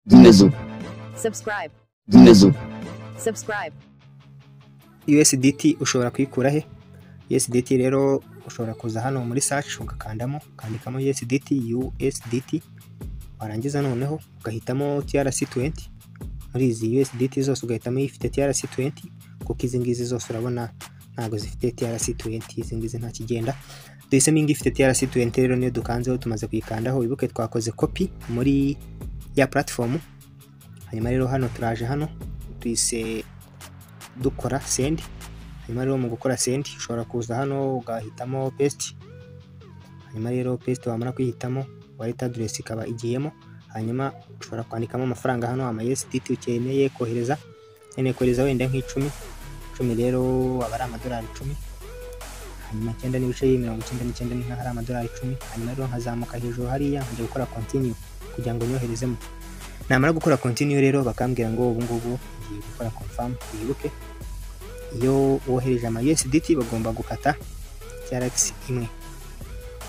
Dinledu. subscribe, Dinledu. subscribe, USDT ushobora kuyikura he USDT rero ushobora kuza hano muri search ugakandamo ukandikamo USDT USDT warangiza noneho ugahitamo TRC20 muri izi USDT zose ugahitamo ifite TRC20 kuko izi ngizi zose urabona ntabwo zifite TRC20 izi ngizi nta kigenda duhisemo iyi ifite TRC20 rero niyo dukanzeho tumaze kuyikandaho wibuke twakoze copy muri ya platform hanyuma rero hano turaje hano tuyise dukora sendi hanyuma rero mu gukora sendi ushobora kuza hano ugahitamo pesiti hanyuma rero pesiti wamara kuyihitamo waleta aderesi ikaba igiyemo hanyuma ushobora kwandikamo amafaranga hano ama USDT ukeneye kohereza ukeneye kohereza wenda nk'icumi icumi rero aba ari amadolari icumi hanyuma icyenda n'ibice mirongo icyenda n'icyenda ni nk'aho ari amadolari icumi hanyuma rero nkazamuka hejuru hariya nkajya gukora kontiniyu kugira ngo nyoherezemo namara gukora kontiniyu rero bakambwira ngo ubu ngubu ngiye gukora confirm wibuke iyo wohereje ama USDT bagomba gukata TRX imwe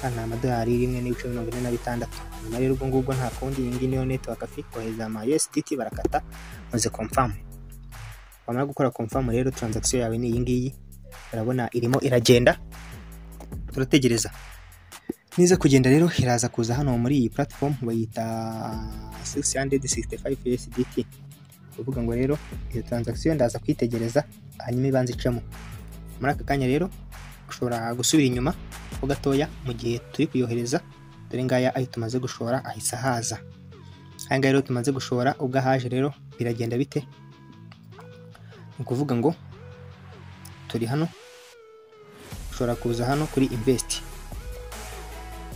kandi ni amadolari rimwe n'ibice mirongo ine na bitandatu hanyuma rero ubwo ngubwo nta kundi iyi ngiyi niyo network afite kohereza ama USDT barakata maze confirm wamara gukora confirm rero transaction yawe ni iyi ngiyi urabona irimo iragenda turategereza niza kugenda rero iraza kuza hano muri iyi platform bayita 665 USDT kuvuga ngo rero iyo transaction ndaza kwitegereza hanyuma ibanza icamo muri aka kanya rero ushobora gusubira inyuma ho gatoya mu gihe turi kuyohereza dore ngaya ayo tumaze gushora ahise ahaza aya ngaya rero tumaze gushora ubwo ahaje rero biragenda bite ni ukuvuga ngo turi hano ushobora kuza hano kuri invest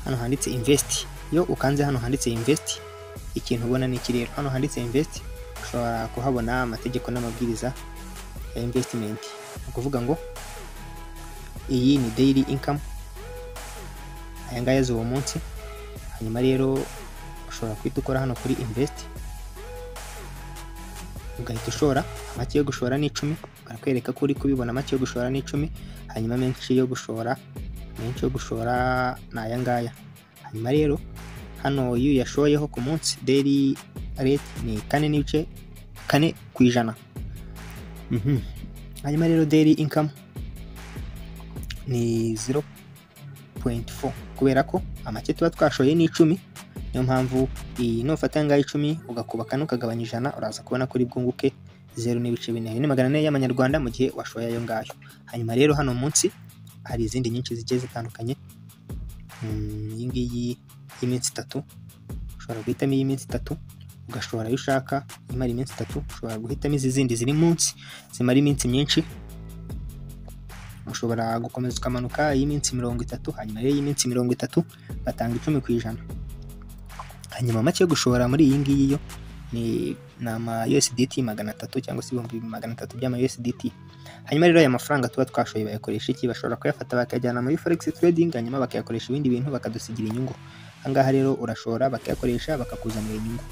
hano handitse invest iyo ukanze hano handitse invest ikintu ubona ni iki rero hano handitse invest ushobora kuhabona amategeko n'amabwiriza ya investment ni ukuvuga ngo iyi ni daily income aya ngaya z'uwo munsi hanyuma rero ushobora guhita ukora hano kuri invest ugahita ushora make yo gushora ni icumi barakwereka ko uri kubibona make yo gushora ni icumi hanyuma menshi yo gushora menshi yo gushora ni aya ngaya hanyuma rero hano iyo uyashoyeho ku munsi daily rate ni kane n'ibice kane ku ijana Mhm. hanyuma rero daily income ni 0.4 kubera ko amake tuba twashoye ni icumi niyo mpamvu iyi nufata ngaho icumi ugakuba kane ukagabanya ijana uraza kubona kuri bwunguke zeru n'ibice bine Ayo ni magana ane y'amanyarwanda mu gihe washoye ayo ngayo hanyuma rero hano munsi hari izindi nyinshi zigiye zitandukanye Mm, iyi ngiyi y'iminsi itatu ushobora guhitamo iy'iminsi itatu ugashobora ayo ushaka imara iminsi itatu ushobora guhitamo izi zindi ziri munsi zimara iminsi myinshi ushobora gukomeza ukamanuka iy'iminsi mirongo itatu hanyuma rero iy'iminsi mirongo itatu batanga icumi ku ijana hanyuma make yo gushora muri iyi ngiyi yo ni ni ama USDT magana atatu cyangwa se ibihumbi magana atatu by'ama USDT hanyuma rero aya mafaranga tuba twashoye bayakoresha iki bashobora kuyafata bakayajyana muri forex trading hanyuma bakayakoresha ibindi bintu bakadusigira inyungu ahangaha rero urashora bakayakoresha bakakuzanira inyungu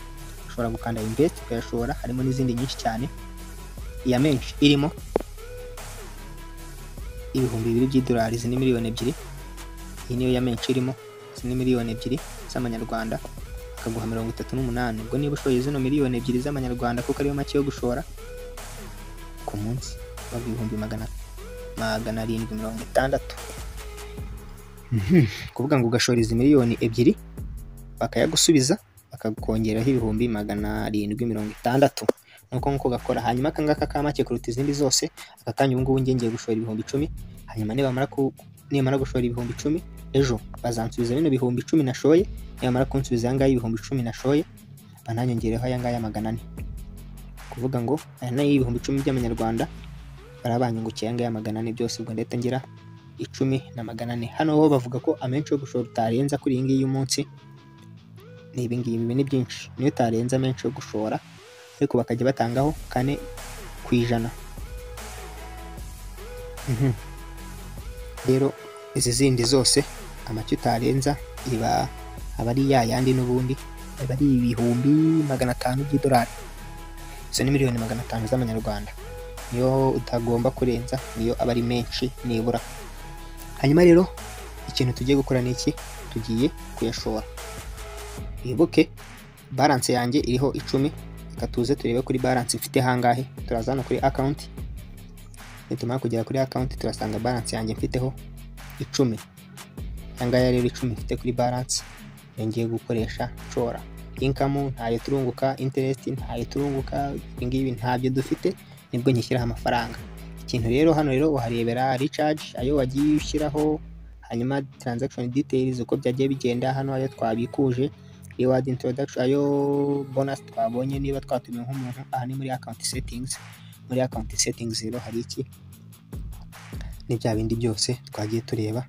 ushobora gukanda invest ukayashora harimo n'izindi nyinshi cyane iya menshi irimo ibihumbi bibiri by'idolari izi ni miliyoni ebyiri iyi niyo ya menshi irimo izi ni miliyoni ebyiri z'amanyarwanda akaguha mirongo itatu n'umunani ubwo niba ushoye zino miliyoni ebyiri z'amanyarwanda kuko ariyo make yo gushora ku munsi waba ibihumbi magana magana arindwi mirongo itandatu kuvuga ngo ugashora izi miliyoni ebyiri bakayagusubiza bakakongeraho ibihumbi magana arindwi mirongo itandatu nuko nkuko gakora hanyuma aka ngaka ka make kuruta izindi zose aka kanya ubu ngubu njye ngiye gushora ibihumbi icumi hanyuma nibamara ku- nimara gushora ibihumbi icumi ejo bazansubiza bino bihumbi icumi nashoye nibamara kunsubiza aya ngaya ibihumbi icumi nashoye bananyongereho aya ngaya magana ane kuvuga ngo aya nayo ibihumbi icumi by'amanyarwanda barabanyungukiye aya ngaya magana ane byose ubwo ndahita ngira icumi na magana ane hano ho bavuga ko amenshi yo gushora utarenza kuri iyi ngiyi y'umunsi ni ibi ngibi ibi ni byinshi niyo utarenza amenshi yo gushora ariko bakajya batangaho kane ku ijana Mhm. rero izi zindi zose amacyo utarenza iba aba ari ya yandi n'ubundi aba ari ibihumbi magana atanu by'idolari izo ni miliyoni magana atanu z'amanyarwanda niyo utagomba kurenza niyo aba ari menshi nibura hanyuma rero ikintu tugiye gukora ni iki tugiye kuyashora wibuke balance yanjye iriho icumi reka tuze turebe kuri balance mfite hangahe turaza hano kuri account nitumara kugera kuri account turasanga balance yanjye mfiteho icumi ayangaya rero icumi mfite kuri balance iyo ngiye gukoresha nshora inkamu ntayo turunguka interest ntayo turunguka ibingibi ntabyo dufite nibwo nyishyiraho amafaranga ikintu rero hano rero uharebera recharge ayo wagiye ushyiraho hanyuma transaction details uko byagiye bigenda hano ayo twabikuje reward introduction ayo bonus twabonye niba twatumiwe nk'umuntu aha ni muri account settings muri account settings rero hari iki ni bya bindi byose twagiye tureba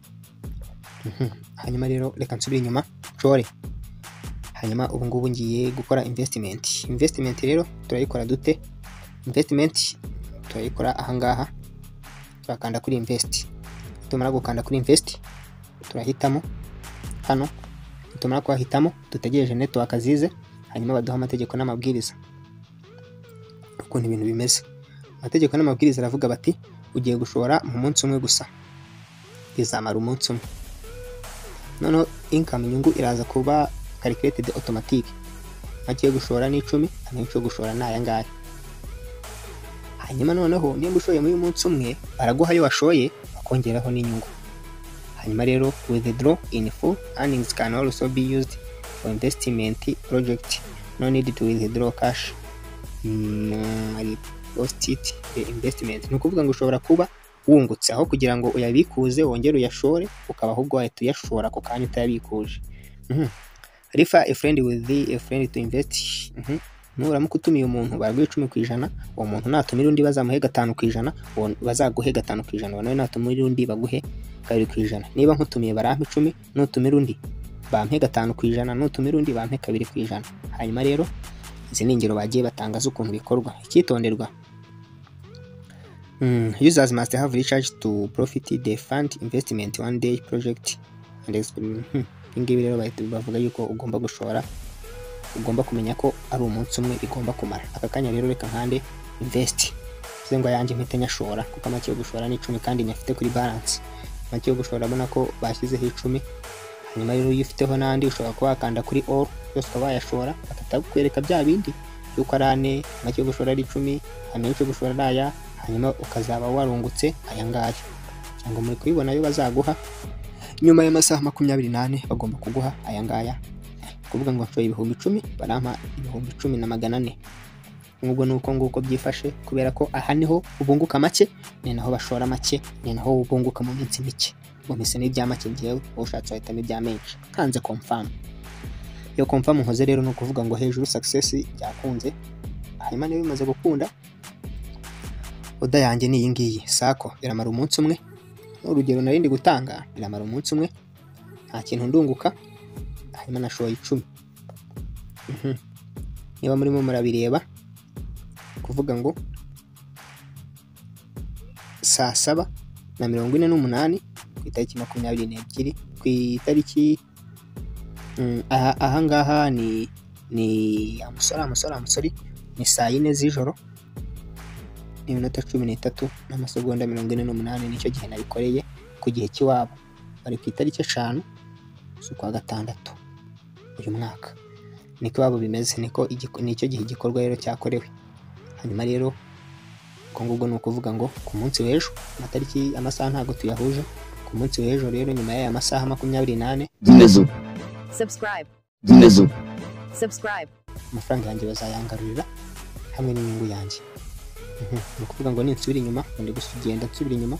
Mhm. hanyuma rero reka nsubire inyuma nshore hanyuma ubu ngubu ngiye gukora investment investment rero turayikora dute investment turayikora ahangaha turakanda kuri invest tumara gukanda kuri invest turahitamo hano tumara kuhahitamo dutegereje network zize hanyuma baduha amategeko n'amabwiriza ukuntu ibintu bimeze amategeko n'amabwiriza aravuga bati ugiye gushora mu munsi umwe gusa izamara umunsi umwe noneho income inyungu iraza kuba calculated automatic make yo gushora ni icumi amenshi yo gushora ni ayangaya hanyuma noneho niba ushoye muri uyu munsi umwe baraguha ayo washoye bakongeraho n'inyungu hanyuma rero withdraw in full earnings can also be used for investment project no need to withdraw cash Mm, repost it the investment ni ukuvuga ngo ushobora kuba wungutse aho kugira ngo uyabikuze wongere uyashore ukaba ahubwo wahita uyashora ako kanya utayabikuje Mhm. refer a friend with the, a friend to invest Mhm. nuramuka utumiye umuntu baraguha icumi ku ijana uwo muntu natumira undi bazamuhe gatanu ku ijana uwo- bazaguhe gatanu ku ijana nawe natumira undi baguhe kabiri ku ijana niba nkutumiye barampa icumi nutumira undi bampe gatanu ku ijana nutumira undi bampe kabiri ku ijana hanyuma rero izi ni ingero bagiye batanga z'ukuntu bikorwa icyitonderwa Mm, users must have recharge to profit the fund investment one day project and experiment. Hmm, ibingibi rero bahita bavuga yuko ugomba gushora ugomba kumenya ko ari umunsi umwe igomba kumara aka kanya rero reka nkande invest bivuze ngo ayanjye mpite nyashora kuko make yo gushora ni icumi kandi nyafite kuri balance make yo gushora abona ko bashyizeho icumi hanyuma rero iyo ufiteho n'andi ushobora kuba wakanda kuri all yose ukaba wayashora bagahita bakwereka bya bindi yuko ari ane make yo gushora ari icumi amenshi yo gushora ari aya hanyuma ukazaba warungutse aya ngaya cyangwa muri kubibona ayo bazaguha nyuma y'amasaha makumyabiri n'ane bagomba kuguha aya ngaya kuvuga ngo nshoye ibihumbi icumi barampa ibihumbi icumi na magana ane nk'ubwo ni uko nguko byifashe kubera ko aha niho ubunguka make ni naho bashora make ni naho ubunguka mu minsi mike ubumise n'ibya make ngewe wowe ushatse wahitamo ibya menshi nkanze komfamu iyo komfamu nkoze rero ni ukuvuga ngo hejuru sakisesi byakunze hanyuma niba bimaze gukunda oda yanjye ni iyi ngiyi sako biramara umunsi umwe urugero narindi gutanga biramara umunsi umwe nta kintu ndunguka hanyuma nashoye icumi Mhm. niba murimo murabireba kuvuga ngo saa saba na mirongo ine n'umunani ku itariki makumyabiri n'ebyiri ku itariki mm, aha- ahangaha ni ni amusore amusore amusore ni saa yine z'ijoro n'iminota cumi n'itatu n'amasegonda mirongo ine n'umunani nicyo gihe nabikoreye ku gihe cy'iwabo bari ku itariki eshanu z'ukwa gatandatu uyu mwaka niko iwabo bimeze niko igiko- nicyo gihe igikorwa rero cyakorewe hanyuma rero ubwo ngubwo ni ukuvuga ngo ku munsi w'ejo amatariki amasaha ntabwo tuyahuje ku munsi w'ejo rero nyuma y'aya masaha makumyabiri n'ane Znizu, subscribe, znizu, subscribe, amafaranga yanjye bazayangarurira hamwe n'inyungu yanjye Mhm. ni ukuvuga ngo ninsubira inyuma ngo ndi gusu- genda nsubira inyuma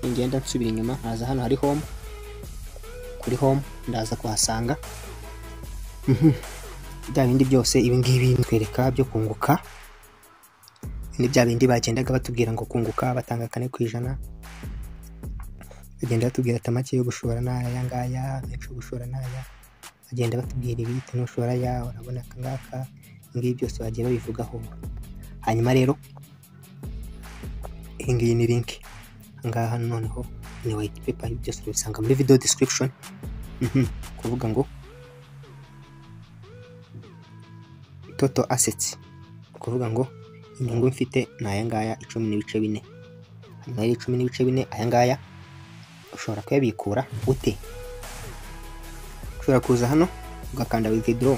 ningenda nsubira inyuma nkaza hano hari home kuri home ndaza kuhasanga Mhm. bya bindi byose ibingibi bitwereka byo kunguka ni bya bindi bagendaga batubwira ngo kunguka batanga kane ku ijana bagenda batubwira ati make yo gushora ni aya ngaya menshi yo gushora ni aya bagenda batubwira ibi bitewe n'ushora ya urabona aka ngaka ibingibi byose bagiye babivugaho hanyuma rero iyi ngiyi ni link aha ngaha noneho ni white paper ibi byose babisanga muri video description Mhm. kuvuga ngo total assets kuvuga ngo inyungu mfite ni aya ngaya icumi n'ibice bine hanyuma rero icumi n'ibice bine aya ngaya ushobora kuyabikura ute ushobora kuza hano ugakanda withdraw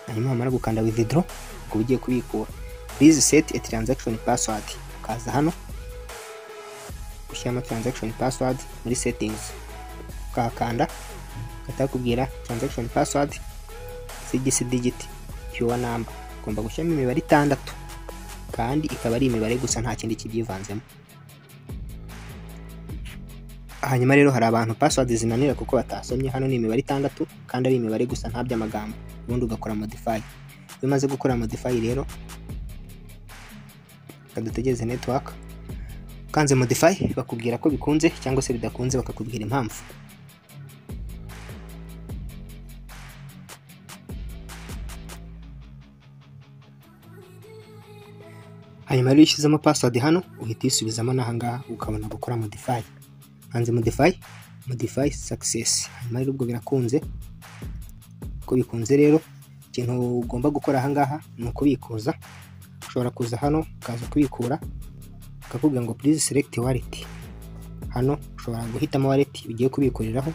hanyuma wamara gukanda withdraw ukaba ugiye kubikura please set a transaction password ukaza hano ushyiramo transaction password muri settings ukahakanda ugahita bakubwira transaction password sigisi digit pure number ugomba gushyiramo imibare itandatu kandi ikaba ari imibare gusa nta kindi kibyivanzemo hanyuma rero hari abantu password zinanira kuko batasomye hano ni imibare itandatu kandi ari imibare gusa nta by'amagambo ubundi ugakora modify iyo umaze gukora modify rero reka dutegereze network ukanze modify bakubwira ko bikunze cyangwa se bidakunze bakakubwira impamvu hanyuma rero iyo ushyizemo password hano uhita uyisubizamo n'ahangaha ukabona gukora modify hanze modify modify success hanyuma rero ubwo birakunze uko bikunze rero ikintu ugomba gukora ahangaha ni ukubikuza ushobora kuza hano ukaza kubikura bakakubwira ngo please select wallet hano ushobora guhitamo wallet ugiye kubikuriraho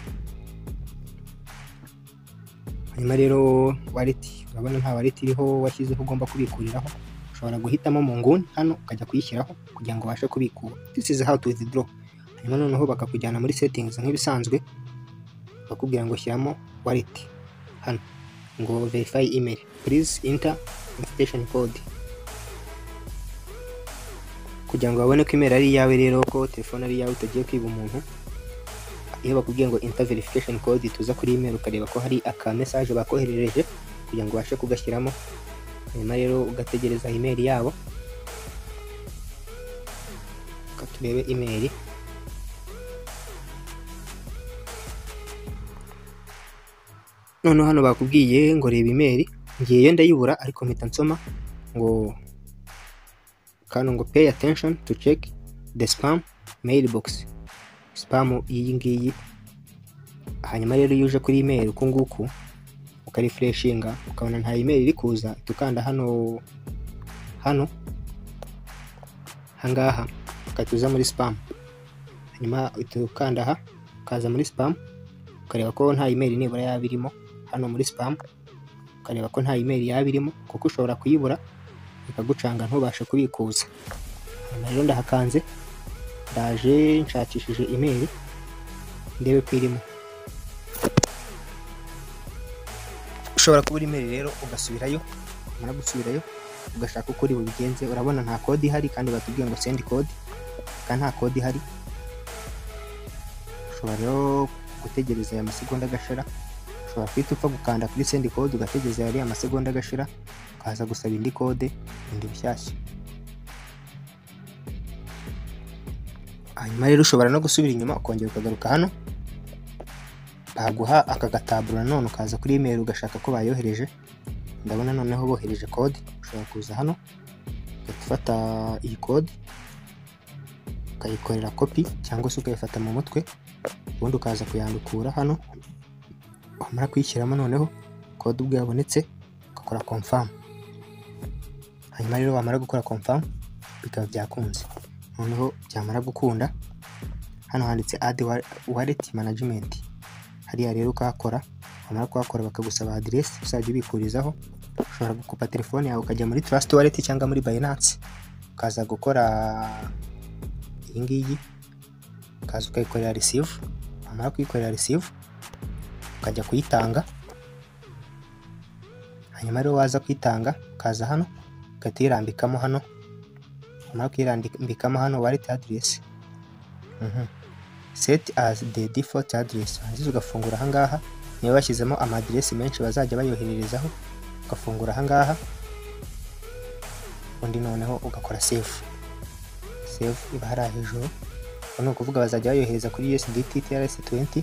hanyuma rero wallet urabona nta wallet iriho washyizeho ugomba kubikuriraho ushobora guhitamo mu nguni hano ukajya kuyishyiraho kugira ngo ubashe kubikura this is how to withdraw hanyuma noneho bakakujyana muri settings nk'ibisanzwe bakakubwira ngo shyiramo wallet hano ngo verify email please enter invitation code kugira ngo babone ko email ari iyawe rero ko telefone ari iyawe utagiye kwiba umuntu iyo bakubwiye ngo enter verification code tuza kuri email ukareba ko hari aka message bakoherereje kugira ngo ubashe kugashyiramo hanyuma rero ugategereza email yabo reka turebe email noneho hano bakubwiye ngo reba imeri ngiye yo ndayibura ariko mpita nsoma ngo kano ngo pay attention to check the spam mailbox spam iyi ngiyi hanyuma rero iyo uje kuri email uku nguku ukarefreshinga ukabona nta email iri kuza uhita ukanda hano hano ahangaha ugahita uza muri spam hanyuma uhita ukanda aha ukaza muri spam ukareba ko nta email nibura yaba irimo hano muri spam ukareba ko nta email yaba irimo kuko ushobora kuyibura ikagucanga ntubashe kubikuza hano rero ndahakanze ndaje nshakishije email ndebe ko irimo ushobora kubura email rero ugasubirayo wamara gusubirayo ugashaka uko uri bubigenze urabona nta kode ihari kandi batubwiye ngo send code kandi nta kode ihari ushobora rero gutegereza aya masegonda agashira ushobora guhita upfa gukanda kuri send code ugategereza yari amasegonda agashira ukaza gusaba indi kode indi bushyashya hanyuma rero ushobora no gusubira inyuma ukongera ukagaruka hano baguha aka gataburo nanone ukaza kuri email ugashaka ko bayohereje ndabona noneho bohereje kode ushobora kuza hano ugahita ufata iyi kode ukayikorera kopi cyangwa se ukayifata mu mutwe ubundi ukaza kuyandukura hano wamara kuyishyiramo noneho kode ubwo yabonetse ugakora confirm hanyuma rero wamara gukora confirm bikaba byakunze noneho byamara gukunda hano handitse add wa- wallet management hariya rero ukahakora wamara kuhakora bakagusaba aderesi uzajya ubikurizaho ushobora gukupa telefone yawe ukajya muri trust wallet cyangwa muri binance ukaza gukora iyi ngiyi ukaza ukayikorera receive wamara kuyikorera receive ukajya kuyitanga hanyuma rero waza kuyitanga ukaza hano ugahita uyirambikamo hano wamara kuyirambikamo hano wallet address Mhm. set as the default address warangiza ugafungura ahangaha niba bashyizemo amadiresi menshi bazajya bayohererezaho ugafungura ahangaha undi noneho ugakora save save iba hariya hejuru ubu ni ukuvuga bazajya bayohereza kuri USDT TRS20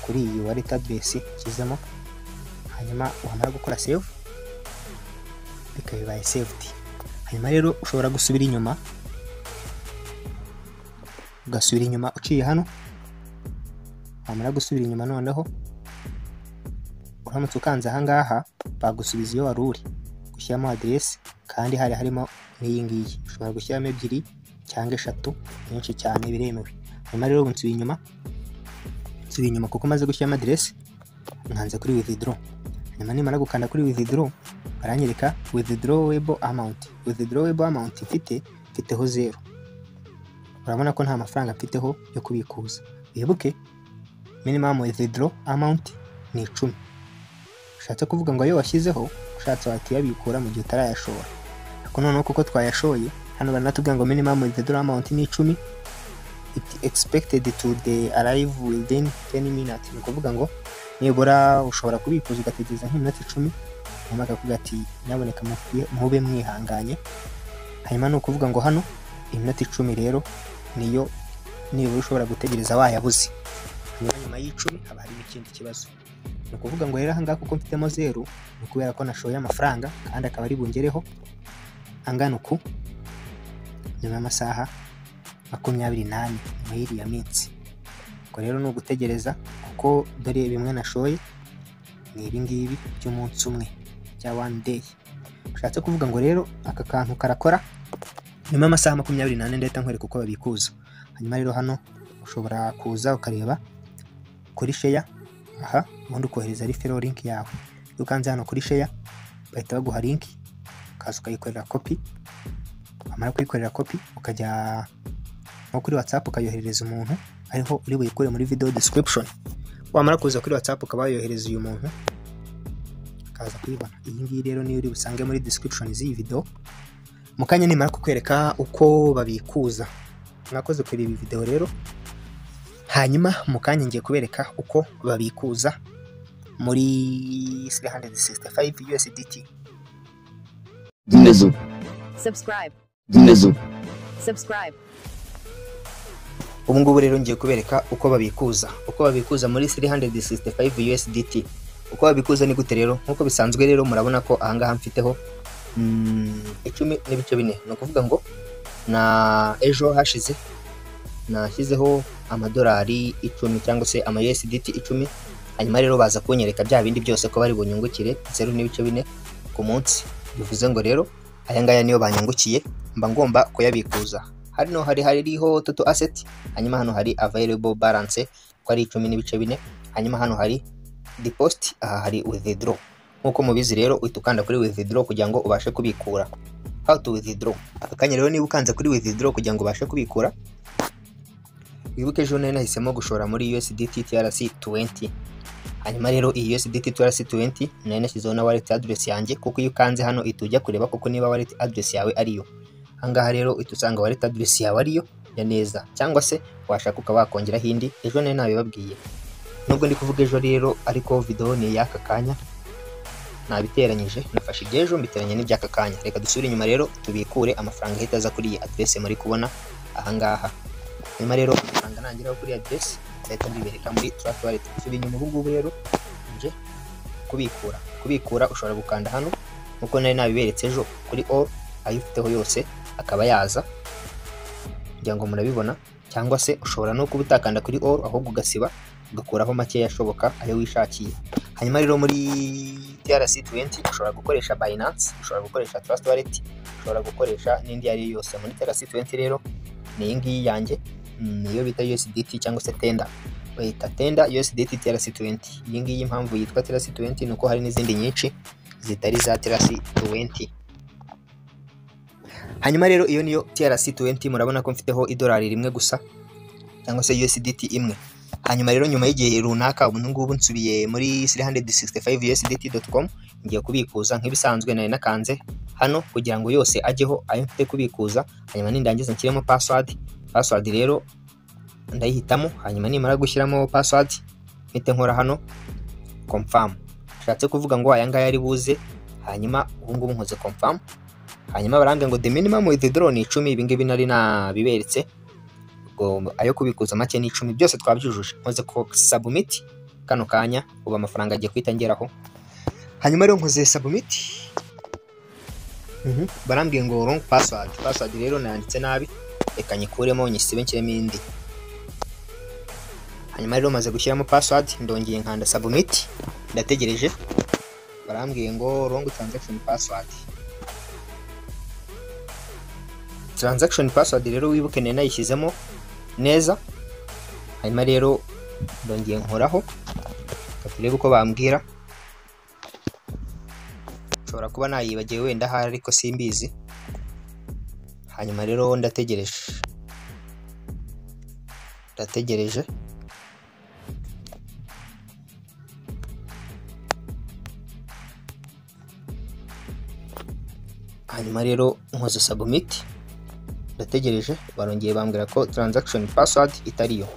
kuri iyi wallet address ushyizemo hanyuma wamara gukora save bikaba bibaye saved hanyuma rero ushobora gusubira inyuma ugasubira inyuma uciye hano wamara gusubira inyuma noneho uramutse ukanze ahangaha bagusubiza iyo wari uri gushyiramo aderesi kandi hari harimo n'iyi ngiyi ushobora gushyiramo ebyiri cyangwa eshatu nyinshi cyane biremewe hanyuma rero ubu nsubira inyuma nsubira inyuma kuko maze gushyiramo aderesi nkanze kuri withdraw nyuma nimara gukanda kuri withdraw baranyereka withdrawable amount withdrawable amount mfite mfiteho zero urabona ko nta mafaranga mfiteho yo kubikuza wibuke minimum withdraw amount ni icumi ushatse kuvuga ngo ayo washyizeho ushatse wakiyabikura mu gihe utarayashora ariko noneho kuko twayashoye hano baranatubwira ngo minimum withdraw amount ni icumi it expected to the arrive within 10 minutes ni ukuvuga ngo nibura ushobora kubikuza ugategereza nk'iminota icumi hanyuma akavuga ati nyaboneka mube mwihanganye hanyuma ni ukuvuga ngo hano iminota icumi rero niyo nibura ushobora gutegereza wayabuze hanyuma nyuma y'icumi haba harimo ikindi kibazo ni ukuvuga ngo rero ahangaha kuko mfitemo zeru ni ukubera ko nashoye amafaranga kandi akaba ari bungereho angana uku nyuma y'amasaha makumyabiri n'ane nyuma y'iriya minsi ubwo rero ni ugutegereza kuko dore bimwe nashoye ni ibi ngibi by'umunsi umwe bya one day ushatse kuvuga ngo rero aka kantu karakora nyuma y'amasaha makumyabiri n'ane ndahita nkwereka uko babikuza hanyuma rero hano ushobora kuza ukareba kuri sheya aha ubundi ukohereza refero linki yawe iyo ukanze hano kuri sheya bahita baguha linki ukaza ukayikorera kopi wamara kuyikorera kopi ukajya nko kuri watsapu ukayoherereza umuntu ariho uri buyikure muri video description wamara kuza kuri watsapu ukaba wayohereza uyu muntu ukaza kuyibona iyi ngiyi rero niyo uri busange muri description z'iyi video mu kanya nimara kukwereka uko babikuza mwakoze kuri ibi video rero hanyuma mu kanya ngiye kubereka uko babikuza muri 365 USDT Dinlezo, subscribe, dinlezo, subscribe, ubu ngubu rero ngiye kubereka uko babikuza uko babikuza muri 365 USDT uko babikuza ni gute rero nk'uko bisanzwe rero murabona ko ahangaha mfiteho mm, icumi n'ibice bine ni ukuvuga ngo na ejo hashize nashyizeho amadolari icumi cyangwa se ama USDT icumi hanyuma rero baza kunyereka bya bindi byose ko bari bunyungukire zeru n'ibice bine ku munsi bivuze ngo rero aya ngaya niyo banyungukiye mba ngomba kuyabikuza hano hari hariho toto asset hanyuma hano hari available balance ko ari icumi n'ibice bine hanyuma hano hari deposit aha hari withdraw nk'uko mubizi rero uhita ukanda kuri withdraw kugira ngo ubashe kubikura how to withdraw aka kanya rero niba ukanze kuri withdraw kugira ngo ubashe kubikura wibuke ejo nari nahisemo gushora muri USDT TRC 20 hanyuma rero iyi USDT TRC 20 nari nashyizeho na wallet address yanjye kuko iyo ukanze hano ihita ujya kureba kuko niba wallet address yawe ariyo ahangaha rero uhita usanga wallet address yawe ariyo ya neza cyangwa se washaka ukaba wakongeraho indi ejo nari nabibabwiye nubwo ndi kuvuga ejo rero ariko video ni iy'aka kanya nabiteranyije nafashe iby'ejo mbiteranya n'iby'aka kanya reka dusubire inyuma rero tubikure amafaranga ahita aza kuri iyi address muri kubona ahangaha hanyuma rero amafaranga nageraho kuri address nzahita mbibereka muri track wallet nsubira inyuma ubu ngubu rero nje kubikura kubikura ushobora gukanda hano nkuko nari nabiberetse ejo kuri all ayo ufiteho yose akaba yaza kugira ngo murabibona cyangwa se ushobora no kuba utakanda kuri all ahubwo ugasiba ugakuraho makeya ashoboka ayo wishakiye hanyuma rero muri TRC 20 ushobora gukoresha Binance ushobora gukoresha Trust Wallet ushobora gukoresha n'indi iyo ari yo yose muri TRC 20 rero ni iyi ngiyi yanjye mm, niyo bita USDT cyangwa se Tenda bayita Tenda USDT TRC 20 iyi ngiyi impamvu yitwa TRC 20 ni uko hari n'izindi nyinshi zitari za TRC 20 hanyuma rero iyo niyo TRC 20 murabona ko mfiteho idolari rimwe gusa cyangwa se USDT imwe hanyuma rero nyuma y'igihe runaka ubu ngubu nsubiye muri 365 usdt.com ngiye kubikuza nk'ibisanzwe nari nakanze hano kugira ngo yose ajyeho ayo mfite kubikuza hanyuma nindangiza nshyiremo password password rero ndayihitamo hanyuma nimara gushyiramo password mpite nkora hano confirm bishatse kuvuga ngo aya ngaya ari buze hanyuma ubu ngubu nkoze confirm hanyuma barambwira ngo the minimum withdraw ni 10 ibi ngibi nari nabiberetse ubwo ayo kubikuza make ni icumi byose twabyujuje nkoze ko submit kano kanya ubu amafaranga agiye guhita ngeraho hanyuma rero nkoze submit Mhm, barambwiye ngo wrong password password rero nanditse nabi reka nyikuremo nyisibe nshyiremo indi hanyuma rero maze gushyiramo password ndongeye nkanda submit ndategereje barambwiye ngo wrong transaction password transaction password rero wibuke nari nayishyizemo neza hanyuma rero ndongeye nkoraho reka turebe uko bambwira nshobora kuba nayibagiwe wenda ahari ariko simbizi hanyuma rero ndategereje ndategereje hanyuma rero nkoze submit ndategereje barongeye bambwira ko transaction password itariyo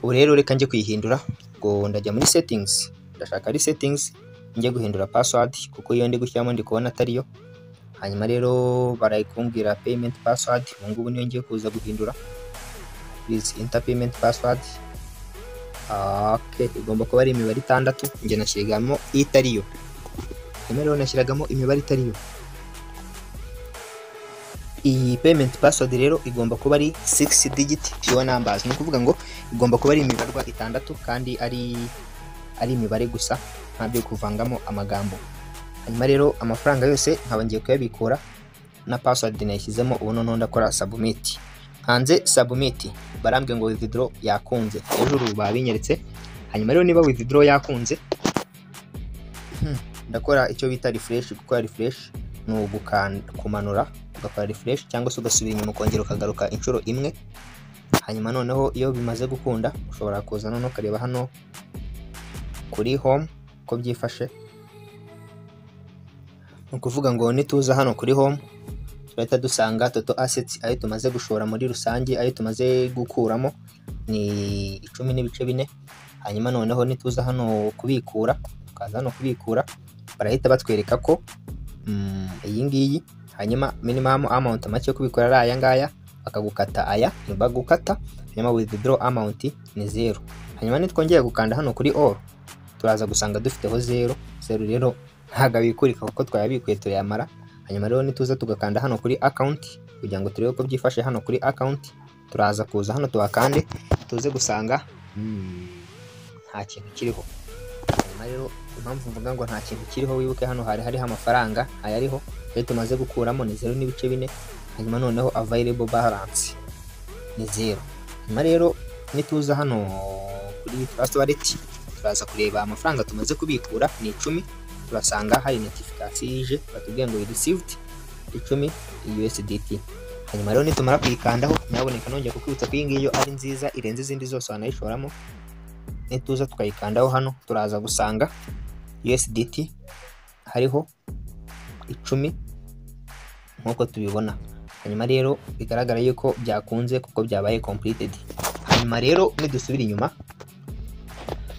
ubu rero reka njye kuyihindura ngo ndajya muri settings ndashaka ari settings njye guhindura password kuko iyo ndi gushyiramo ndi kubona atariyo hanyuma rero barayikumbwira payment password ubu ngubu niyo ngiye kuza guhindura please enter payment password Ah, okay igomba kuba ari imibare itandatu njye nashyiragamo itariyo hanyuma rero nashyiragamo imibare itariyo iyi payment password rero igomba kuba ari 6 digit pure numbers ni ukuvuga ngo igomba kuba ari imibarwa itandatu kandi ari ari imibare gusa ntabyo kuvangamo amagambo hanyuma rero amafaranga yose nkaba ngiye kuyabikura na password nayishyizemo ubu noneho ndakora submit hanze submit barambwiye ngo withdraw yakunze hejuru babinyeretse hanyuma rero niba withdraw yakunze hmm, ndakora icyo bita refresh gukora refresh ni ugukanda kumanura ugakora refresh cyangwa se ugasubira inyuma ukongera ukagaruka inshuro imwe hanyuma noneho iyo bimaze gukunda ushobora kuza noneho ukareba hano kuri home uko byifashe ni ukuvuga ngo nituza hano kuri home turahita dusanga toto assets ayo tumaze gushora muri rusange ayo tumaze gukuramo ni icumi n'ibice bine hanyuma noneho nituza hano kubikura tukaza hano kubikura barahita batwereka ko mm, iyi ngiyi hanyuma minimum amount make yo kubikora ari aya ngaya bakagukata aya ntibagukata hanyuma withdraw amount ni zero hanyuma nitwongeye gukanda hano kuri all turaza gusanga dufiteho zero zero rero ntabwo abikurika kuko twayabikuye turayamara hanyuma rero nituza tugakanda hano kuri account kugira ngo turebe uko byifashe hano kuri account turaza kuza hano tuhakande tuze gusanga mm, nta kintu kiriho hanyuma rero impamvu mvuga ngo nta kintu kiriho wibuke hano hari hariho amafaranga ayariho ayo tumaze gukuramo ni zeru n'ibice bine hanyuma noneho available balance ni zeru hanyuma rero nituza hano kuri trust wallet turaza kureba amafaranga tumaze kubikura ni icumi turasanga hari notification ije batubwiye ngo you received icumi USDT hanyuma rero nitumara kuyikandaho nyaboneka nongera kukwibutsa ko iyi ngiyi iyo ari nziza irenze izindi zose wanayishoramo nituza tukayikandaho hano turaza gusanga USDT hariho icumi nk'uko tubibona hanyuma rero bigaragara yuko byakunze kuko byabaye completed hanyuma rero nidusubira inyuma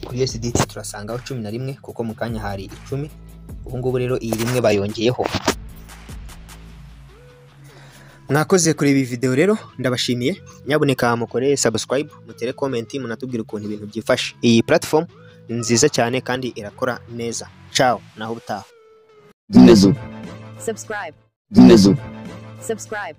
kuri USDT turasangaho cumi na rimwe kuko mu kanya hari icumi ubu ngubu rero iyi rimwe bayongeyeho mwakoze kureba iyi video rero ndabashimiye nyaboneka mukoreye subscribe mutere comment munatubwira ukuntu ibintu byifashe iyi platform ni nziza cyane kandi irakora neza ciao naho utaha Znizu, Subscribe. znizu. Subscribe.